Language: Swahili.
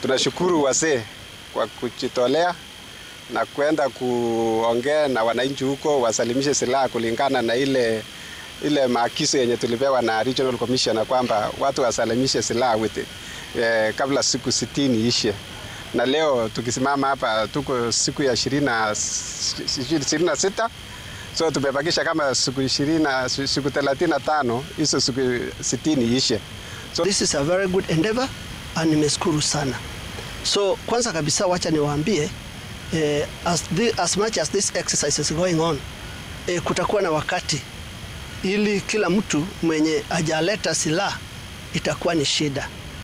tunashukuru wazee kwa kujitolea na kwenda kuongea na wananchi huko wasalimishe silaha kulingana na ile ile maagizo yenye tulipewa na regional commissioner kwamba watu wasalimishe silaha with eh, kabla siku sitini ishe. Na leo tukisimama hapa tuko siku ya ishirini na sita so tumebakisha kama siku ishirini na siku thelathini na tano hizo siku sitini ishe. So this is a very good endeavor and nimeshukuru sana. So kwanza kabisa wacha niwaambie eh, as, the, as much as this exercise is going on eh, kutakuwa na wakati ili kila mtu mwenye ajaleta silaha itakuwa ni shida.